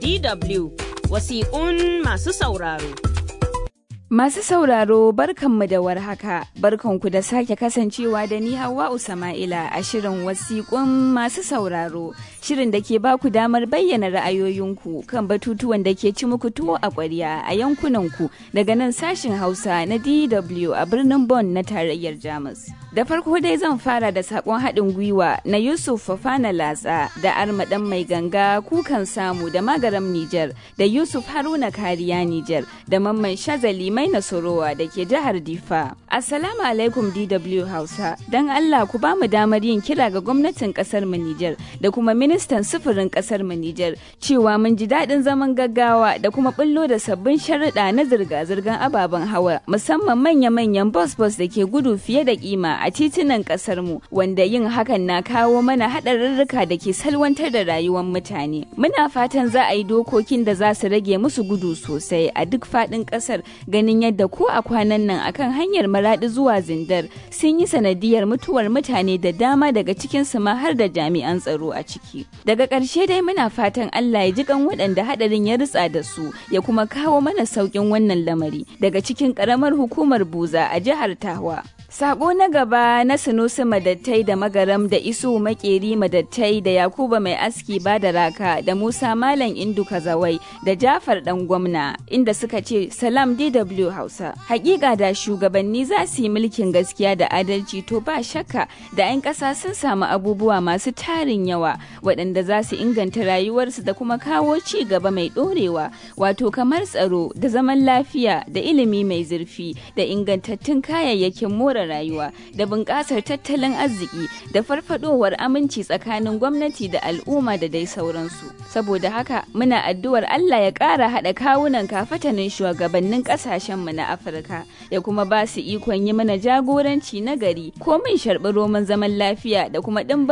DW wasiƙun masu sauraro. Masu sauraro barkanmu da warhaka, barkanku da sake kasancewa da ni Hauwa Usama'ila a shirin wasiƙun masu sauraro, shirin da ke baku damar bayyana ra'ayoyinku kan batutuwan da ke ci muku tuwo a ƙwarya a yankunanku daga nan sashin Hausa na DW a birnin Bonn na tarayyar Jamus. Da farko dai zan fara da sakon haɗin gwiwa na Yusuf Fafana Latsa da Armaɗan Mai Ganga Kukan Samu da Magaram Nijar da Yusuf Haruna Kariya Nijar da Mamman Shazali Mai Nasorowa da ke jihar Difa. Assalamu alaikum DW Hausa. Don Allah ku ba mu damar yin kira ga gwamnatin ƙasar mu Nijar da kuma ministan sufurin ƙasar mu Nijar cewa mun ji daɗin zaman gaggawa da kuma ɓullo da sabbin sharuɗa na zirga-zirgar ababen hawa musamman manya-manyan bus-bus da ke gudu fiye da kima a titunan kasar mu wanda yin hakan na kawo mana haɗarurruka da ke salwantar da rayuwar mutane muna fatan za a yi dokokin da za su rage musu gudu sosai a duk faɗin ƙasar ganin yadda ko a kwanan nan akan hanyar maraɗi zuwa zindar sun yi sanadiyar mutuwar mutane da dama daga cikin su ma har da jami'an tsaro a ciki daga ƙarshe dai muna fatan Allah ya ji kan waɗanda haɗarin ya ritsa da su ya kuma kawo mana sauƙin wannan lamari daga cikin ƙaramar hukumar buza a jihar Tawa Sako na gaba na Sunusi Madattai da Magaram da Isu Makeri Madattai da Yakuba Mai Aski Bada Raka da Musa Malam Indu Kazawai da Jafar Dan Gwamna inda suka ce Salam DW Hausa. Hakika da shugabanni za su yi mulkin gaskiya da adalci to ba shakka da 'yan ƙasa sun samu abubuwa masu tarin yawa waɗanda za su inganta rayuwarsu da kuma kawo ci gaba mai ɗorewa wato kamar tsaro da zaman lafiya da ilimi mai zurfi da ingantattun kayayyakin more rayuwa da bunƙasar tattalin arziki da farfadowar aminci tsakanin gwamnati da al'umma da dai sauransu saboda haka muna addu'ar Allah ya ƙara haɗa kawunan kafatanin shugabannin ƙasashenmu na Afirka ya kuma ba su ikon yi mana jagoranci na gari ko min sharɓi roman zaman lafiya da kuma ɗimbin